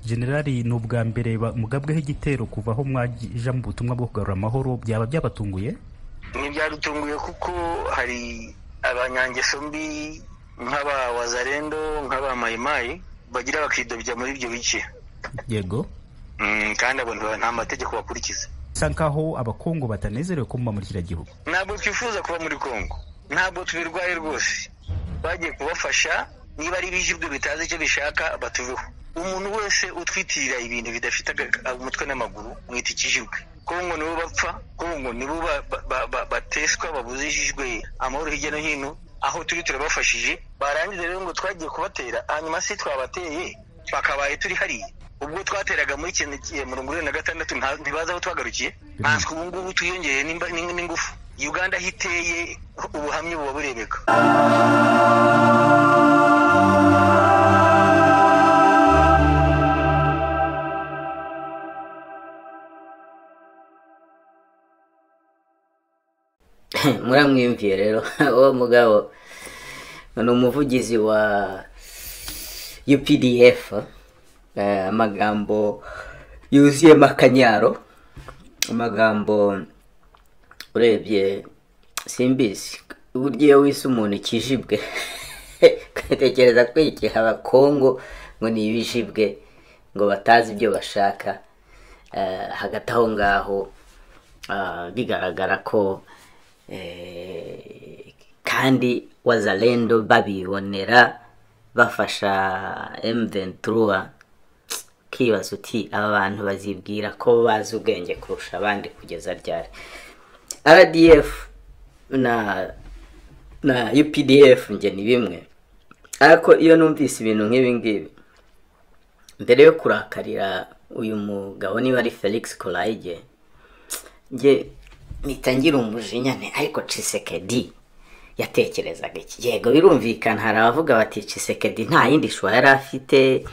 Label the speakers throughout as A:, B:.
A: generali ni ubwa mbere mugabweho igitero kuva aho mwaja mu butumwa bwo kugarura amahoro byaba byabatunguye
B: ntibyadutunguye kuko hari abanyangeso mbi nk'aba wazarendo nk'aba mayimayi bagira bakidobya muri ibyo bice
A: yego
B: kandi abo nta mategeko bakurikiza
A: bisa nkaho abakongo batanezerewe ko muba muri kiriya gihugu
B: ntabwo twifuza kuba muri kongo ntabwo tubirwaye rwose bagiye kubafasha niba ari ibijibwe bitazi icyo bishaka batuveho umuntu wese utwitirira ibintu bidafite umutwe n'amaguru mwita ikijibwe kongo nibo bapfa kongo nibo bateswa babuzijijwe amahoro hirya no hino aho turi turabafashije barangiza rero ngo twagiye kubatera hanyuma se twabateye twakabaye turi hariya ubwo twateraga muri mirongo irindwi na gatandatu ntibazi aho twagarukiye ntanswe ubu ngubu twiyongeye n'ingufu uganda aho iteye ubuhamya buba burebeka
C: muramwiyumviye rero uwo mugabo ni umuvugizi wa updf amagambo yuzuyemo akanyaro amagambo urebye simbizi uburyo iyo wise umuntu ikijibwe ugatekereza ko igihe abakongo ngo ni ibijibwe ngo batazi ibyo bashaka hagati aho ngaho bigaragara ko kandi wazalendo babibonera bafasha emuventiruwa ukibaza uti aba bantu bazibwira ko bazi ubwenge kurusha abandi kugeza ryari rdf na na updf njye ni bimwe ariko iyo numvise ibintu nk'ibi ngibi mbere yo kurakarira uyu mugabo niba ari felix korayige njye ngira umujinya ariko cisekedi yatekerezaga iki yego birumvikana hari abavuga bati cisekedi nta yindi shusho yari afite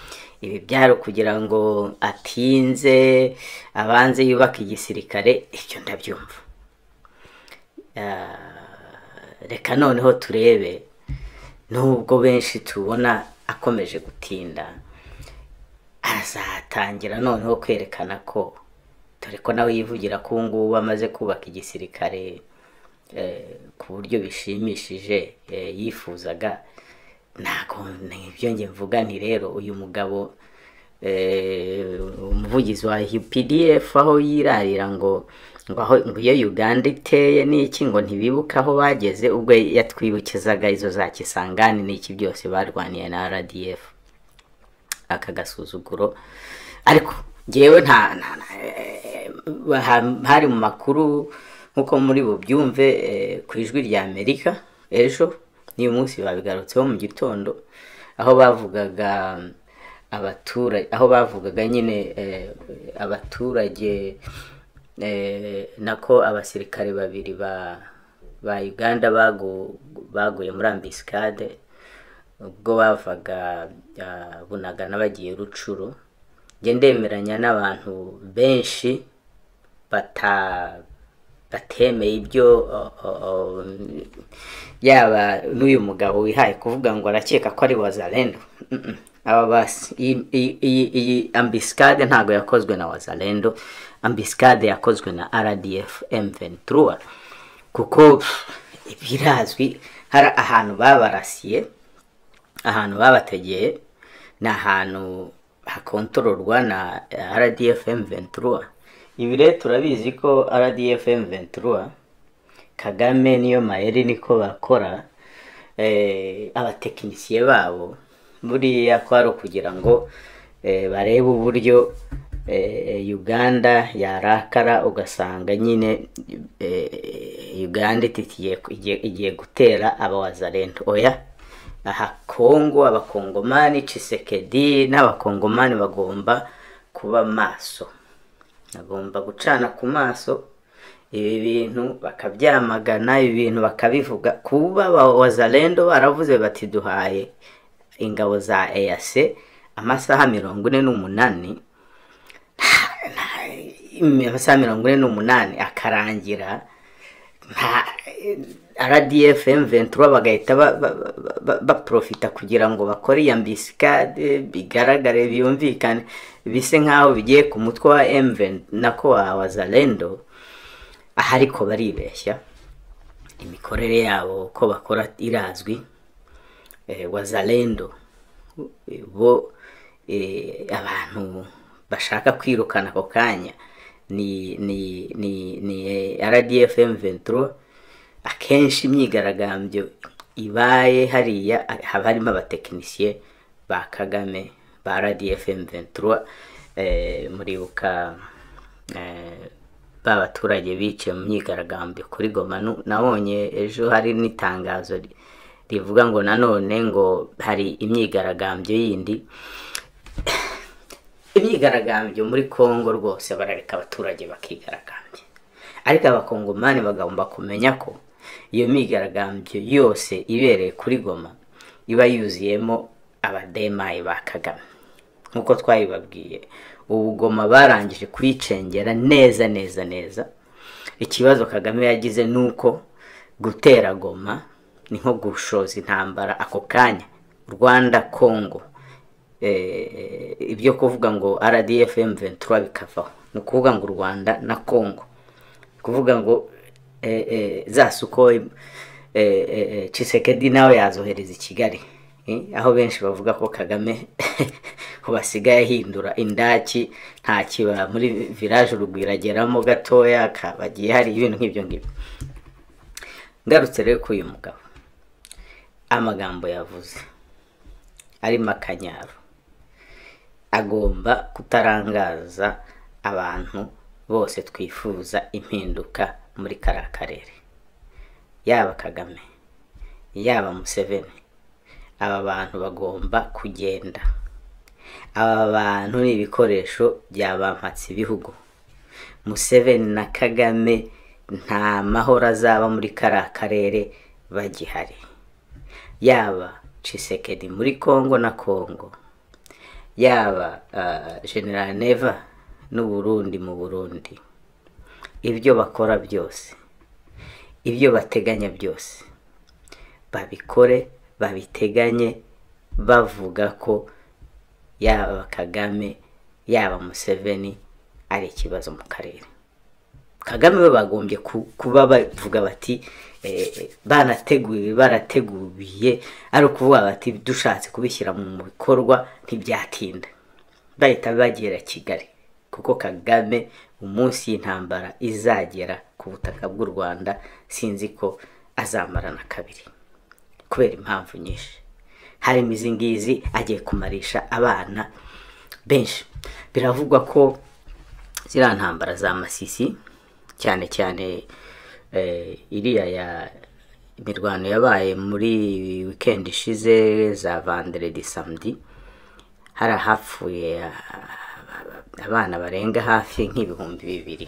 C: ibi byari kugira ngo atinze abanze yubake igisirikare ibyo ndabyumva reka noneho turebe nubwo benshi tubona akomeje gutinda arazatangira noneho kwerekana ko dore ko nawe yivugira ko ubu ngubu amaze kubaka igisirikare ku buryo bishimishije yifuzaga ntabwo ibyo nge mvuga ni rero uyu mugabo umuvugizi wa pdf aho yirarira ngo ngo iyo uganda iteye n'iki ngo ntibibuke aho bageze ubwo yatwibukizaga izo za kisangani n'iki byose barwaniye na rdf aka gasuzuguro ariko ngewe nta hari mu makuru nk'uko muri bubyumve ku ijwi rya amerika ejo n'uyu munsi babigarutseho mu gitondo aho bavugaga abaturage aho bavugaga nyine abaturage nako abasirikare babiri ba uganda baguye muri ambisikade ubwo bavaga bunagana bagiye rucuru njye ndemeranya n'abantu benshi bata batemeye ibyo yaba n'uyu mugabo wihaye kuvuga ngo arakeka ko ari wazalendo aba basi iyi ambisikade ntabwo yakozwe na wazalendo ambisikade yakozwe na rdf mventura kuko birazwi hari ahantu babarasiye ahantu babategeye ni ahantu hakontororwa na rdf mventura ibi rero turabizi ko rdfm ventura kagame niyo mayeri niko bakora abatekinisiye babo buriya kwari ukugira ngo barebe uburyo uganda yarakara ugasanga nyine uganda igiye gutera abawazarento oya aha kongo abakongomani cisekedi n'abakongomani bagomba kuba maso bagomba gucana ku maso ibi bintu bakabyamagana ibi bintu bakabivuga kuba wazarendo baravuze bati duhaye ingabo za eyase amasaha mirongo ine n'umunani amasaha mirongo ine n'umunani akarangira rdf ventura bagahita baprofita kugira ngo bakore iya mbisikade bigaragare byumvikane bise nk'aho bigiye ku mutwe wa emuveni nako wa wazarendo aha ariko baribeshya imikorere yabo ko bakora irazwi wazarendo bo abantu bashaka kwirukana ako kanya ni ni ni ni rdf ventura akenshi imyigaragambyo ibaye hariya haba harimo abatekinisiye ba kagame ba rdf ventura muribuka ba baturage biciye mu myigaragambyo kuri goma nabonye ejo hari n'itangazo rivuga ngo nanone ngo hari imyigaragambyo yindi imyigaragambyo muri congo rwose barareka abaturage bakigaragambya ariko abakongomani bagomba kumenya ko iyo myigaragambyo yose ibereye kuri goma iba yuzuyemo abademaye ba kagame nk'uko twabibabwiye ubu goma barangije kuyicengera neza neza neza ikibazo kagame yagize ni uko gutera goma ni nko gushoza intambara ako kanya rwanda congo ibyo kuvuga ngo rdf ventura bikavaho ni ukuvuga ngo u rwanda na congo kuvuga ngo za suko cisekedi nawe yazohereza i kigali aho benshi bavuga ko kagame basigaye ahindura indaki nta kiba muri viraje urugwirageramo gatoya bagiye hari ibintu nk'ibyo ngibyo ngarutse rero kuri uyu mugabo amagambo yavuze arimo akanyaro agomba kutarangaza abantu bose twifuza impinduka muri kariya karere yaba kagame yaba museveni aba bantu bagomba kugenda aba bantu ni ibikoresho bya bampatse ibihugu museveni na kagame nta mahoro azaba muri kariya karere bagihari yaba cisekedi muri congo na congo yaba general neva n'uburundi mu burundi ibyo bakora byose ibyo bateganya byose babikore babiteganye bavuga ko yaba kagame yaba museveni ari ikibazo mu karere kagame we bagombye kuba bavuga bati banateguye barateguye ari ukuvuga bati dushatse kubishyira mu bikorwa ntibyatinda bahita bagera kigali kuko kagame umunsi y'intambara izagera ku butaka bw'u rwanda sinzi ko azamarana kabiri kubera impamvu nyinshi harimo izi ngizi agiye kumarisha abana benshi biravugwa ko ziriya ntambara za masisi cyane cyane iriya ya imirwano yabaye muri wikendi ishize za vanderedi samedi hari ahapfuye abana barenga hafi nk'ibihumbi bibiri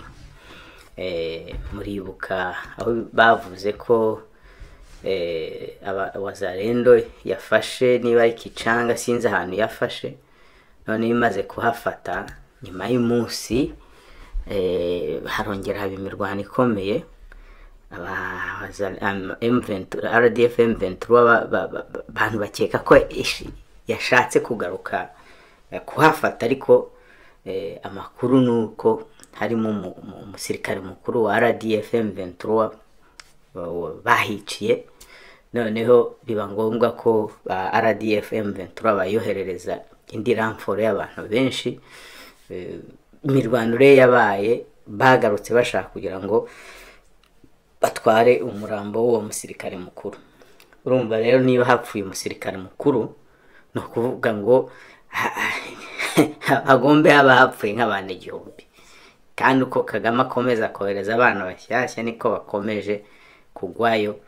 C: muribuka aho bavuze ko wazarendo yafashe niba ari kicanga sinzi ahantu yafashe none bimaze kuhafata nyuma y'umunsi harongera haba imirwano ikomeye rdf ventura abantu bakeka ko yashatse kugaruka kuhafata ariko amakuru ni uko harimo umusirikare mukuru wa rdf ventura bahiciye noneho biba ngombwa ko ba rdf ventura bayoherereza indi ramforo y'abantu benshi imirwano rero yabaye bagarutse bashaka kugira ngo batware umurambo w'uwo musirikare mukuru urumva rero niba hapfuye umusirikare mukuru ni ukuvuga ngo hagombe haba hapfuye nk'abantu igihumbi kandi uko kagame akomeza kohereza abana bashyashya niko bakomeje kugwayo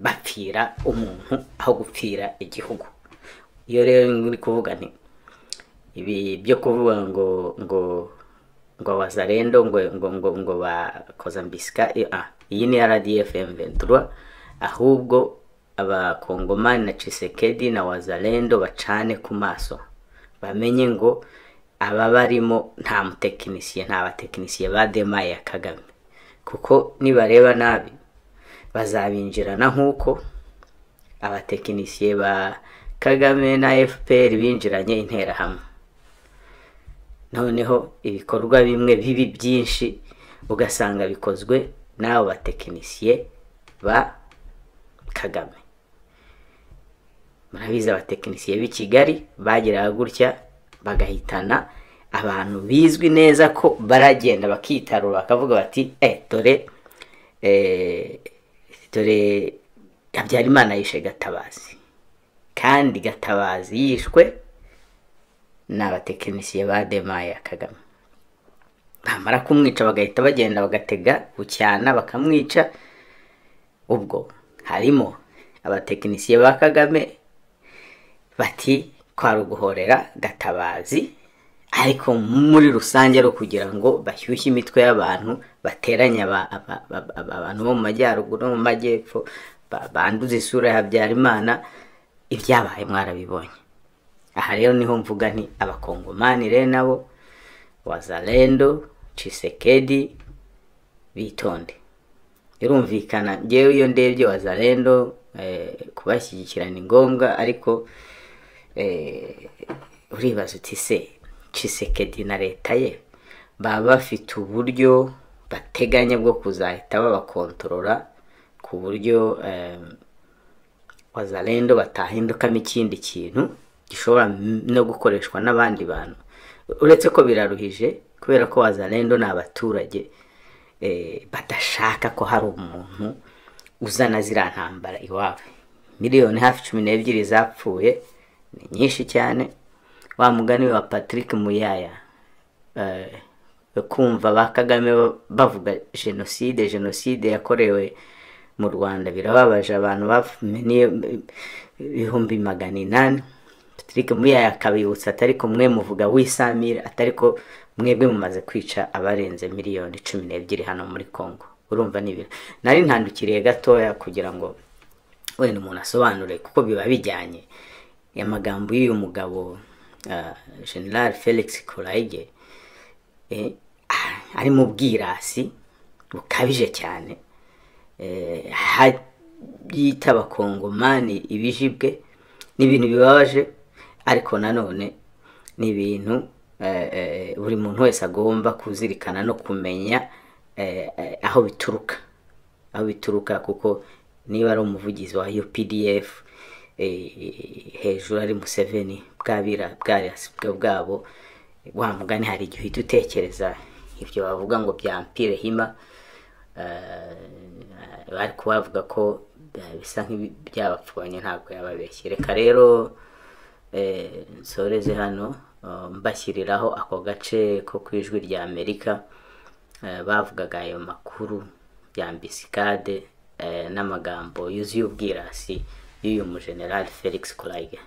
C: bapfira umuntu aho gupfira igihugu iyo rero uri kuvuga nti ibi byo kuvuga ngo ngo ngo wazarendo ngo ngo ngo ngo bakoza mbisika iyi ni rdf ventura ahubwo abakongomani na cisekedi na wazarendo bacane ku maso bamenye ngo aba barimo nta mutekinisiye nta batekinisiye ba demaye ya kagame kuko nibareba nabi bazabinjirana nk'uko abatekinisiye ba kagame na fpr binjiranye interahamwe noneho ibikorwa bimwe bibi byinshi ugasanga bikozwe n'abo batekinisiye ba kagame murabizi abatekinisiye b'i kigali bageraga gutya bagahitana abantu bizwi neza ko baragenda bakitarura bakavuga bati eh dore dore habyarimana yishe gatabazi kandi gatabazi yishwe n'abatekinisiye ba demaye kagame bamara kumwica bagahita bagenda bagatega bucyana bakamwica ubwo harimo abatekinisiye ba kagame bati kwa ruguhorera gatabazi ariko muri rusange ari ukugira ngo bashyushye imitwe y'abantu bateranye abantu bo mu majyaruguru no mu majyepfo banduza isura ya habyarimana ibyabaye mwarabibonye aha rero niho mvuga nti abakongomani rero nabo wazalendo cisekedi bitonde birumvikana ngewe iyo ndebye wazalendo kubashyigikira ni ngombwa ariko uribaza uti se cisekedi na leta ye baba bafite uburyo bateganya bwo kuzahita babakontorora ku buryo wazalendo batahindukamo ikindi kintu gishobora no gukoreshwa n'abandi bantu uretse ko biraruhije kubera ko wazalendo ni abaturage badashaka ko hari umuntu uzana ziriya ntambara iwawe miliyoni hafi cumi n'ebyiri zapfuye ni nyinshi cyane wa mugani wa patrick muyaya kumva ba kagame bavuga jenoside jenoside yakorewe mu rwanda birababaje abantu bamenye ibihumbi magana inani patrick muyaya akabibutsa atari ko mwe muvuga wisamira atari ko mwebwe mumaze kwica abarenze miliyoni cumi n'ebyiri hano muri congo urumva ni ibintu nari ntandukiriye gatoya kugira ngo wenda umuntu asobanure kuko biba bijyanye amagambo y'uyu mugabo general felix kurayige ari mu bwirasi bukabije cyane yita abakongomani ibijibwe ni ibintu bibabaje ariko nanone ni ibintu buri muntu wese agomba kuzirikana no kumenya aho bituruka aho bituruka kuko niba ari umuvugizi wa updf hejuru ari museveni bwabira bwarasibwe bwabo wa mugani hari igihe uhita utekereza ibyo bavuga ngo bya mpire hima bari kubavuga ko bisa nk'ibyabapfubanye ntabwo yababeshye reka rero nsoreze hano mbashyiriraho ako gace ko ku ijwi rya amerika bavugaga ayo makuru ya mbisikade n'amagambo yuzuye ubwirasi y'uyu mujenerali felix kurayige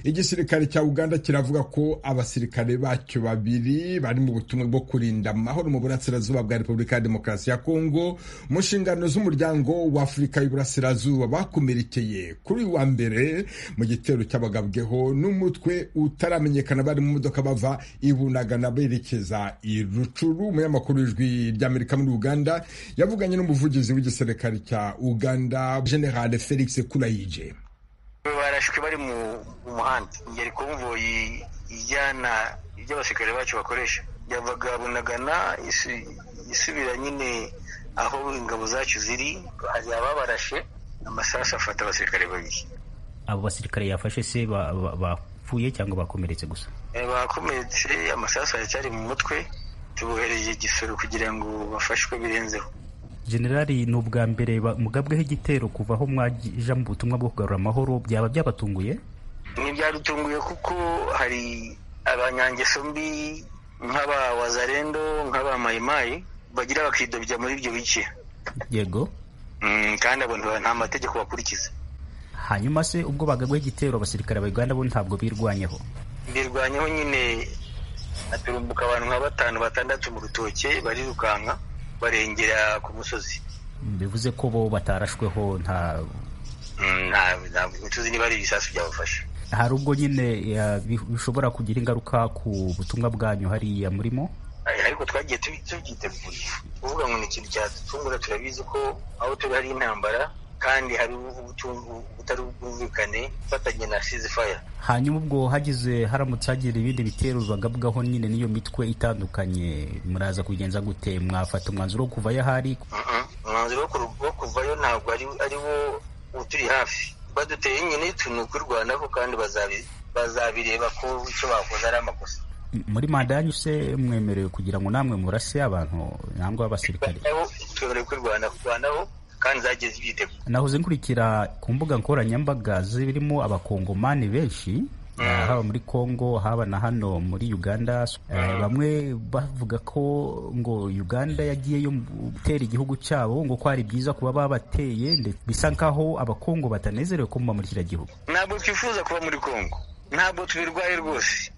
D: igisirikare cya uganda kiravuga ko abasirikare bacyo babiri bari mu butumwa bwo kurinda amahoro mu burasirazuba bwa repubulika ya demokarasi ya kongo mu nshingano z'umuryango wa afurika y'uburasirazuba bakomerekeye kuri wa mbere mu gitero cy'abagabweho n'umutwe utaramenyekana bari mu modoka bava ibunagana berekeza i rucuru umunyamakuru w'ijwi ry'amerika muri uganda yavuganye n'umuvugizi w'igisirikare cya uganda general felix kurayije
B: barashwe bari mu muhanda ngeri konvoyi ijyana ibyo abasirikare bacu bakoresha yavaga bunagana isubira nyine aho ingabo zacu ziri hari ababarashe amasasu afata abasirikare babiri
A: abo basirikare yafashe se bapfuye cyangwa bakomeretse gusa
B: bakomeretse amasasu aracyari mu mutwe tubohereje igisoro kugira ngo bafashwe birenzeho
A: generali ni ubwa mbere mugabweho igitero kuva aho mwaja mu butumwa bwo kugarura amahoro byaba byabatunguye
B: ntibyadutunguye kuko hari abanyangeso mbi nk'aba wazarendo nk'aba mayimayi bagira bakidobya muri ibyo bice
A: yego
B: kandi abantu nta mategeko bakurikiza
A: hanyuma se ubwo bagabweho igitero abasirikare ba uganda bo ntabwo birwanyeho
B: birwanyeho nyine haturumbuka abantu nka batanu batandatu mu rutoke barirukanka barengera ku musozi
A: bivuze ko bo batarashweho nta
B: ntabwo tuzi niba ari ibisasu byabafasha
A: hari ubwo nyine bishobora kugira ingaruka ku butumwa bwanyu hariya murimo
B: ariko ariko twagiye tubyiteguye kuvuga ngo ni ikintu cyatufungura turabizi ko aho turi hari intambara kandi hari ubutari ubwumvikane ufatanye na sizifaya
A: hanyuma ubwo hagize haramutse hagira ibindi bitero bagabwaho nyine n'iyo mitwe itandukanye muraza kugenza gute mwafata umwanzuro wo kuvayo ahari
B: umwanzuro wo kuvayo ntabwo ari wo uturi hafi baduteye nyine ni ukwirwanaho kandi bazabireba ko icyo bakoze ari amakosa
A: muri manda yanyu se mwemerewe kugira ngo namwe murase abantu cyangwa abasirikare
B: twemerewe kwirwanaho kandi zageze ibyiteguro
A: nahoze nkurikira ku mbuga nkoranyambaga zirimo abakongomani benshi haba muri congo haba na hano muri uganda bamwe bavuga ko ngo uganda yagiyeyo gutera igihugu cyabo ngo ko ari byiza kuba babateye ndetse bisa nkaho abakongo batanezerewe kuba muri kiriya gihugu
B: ntabwo twifuza kuba muri congo ntabwo tubirwaye rwose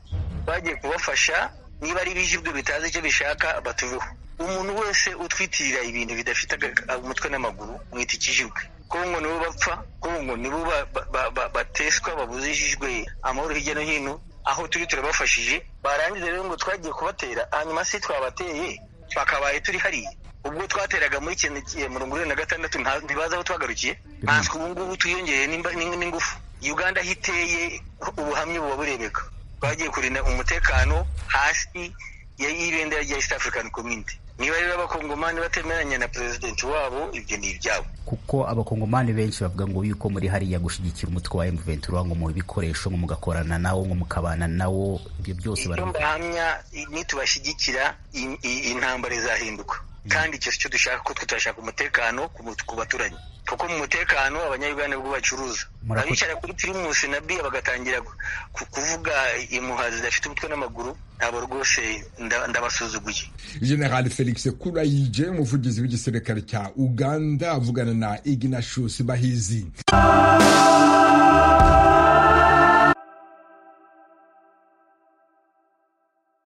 B: bagiye kubafasha niba ari ibyo bitazi icyo bishaka batuveho umuntu wese utwitirira ibintu bidafite umutwe n'amaguru mwita ikijibwe kongo nibo bapfa kongo nibo bateswa babuzishijwe amahoro hirya no hino aho turi turabafashije barangiza rero ngo twagiye kubatera hanyuma se twabateye twakabaye turi hariya ubwo twateraga muri mirongo irindwi na gatandatu ntibaza aho twagarukiye natwe ubu ngubu twiyongereye n'ingufu uganda aho iteye ubuhamya buba burebeka twagiye kurinda umutekano hasi y'ibendera rya east african community niba rero abakongomani batemeranya na perezidenti wabo ibyo ni ibyabo
A: kuko abakongomani benshi bavuga ngo yuko muri hariya gushyigikira umutwe wa M23 ngo mu bikoresho ngo mugakorana nawo ngo mukabana nawo ibyo byose
B: barahamya nitubashyigikira intambara izahinduka kandi icyo cyo dushaka ko tutashaka umutekano ku baturanyi kuko mu mutekano abanyayuganda ubwo bacuruza abicara kuri pirimusi na biya bagatangira kuvuga impuha zidafite umutwe n'amaguru ntabwo rwose ndabasuzuguye
D: general felix kurayije umuvugizi w'igisirikare cya uganda avugana na ignatius bahizi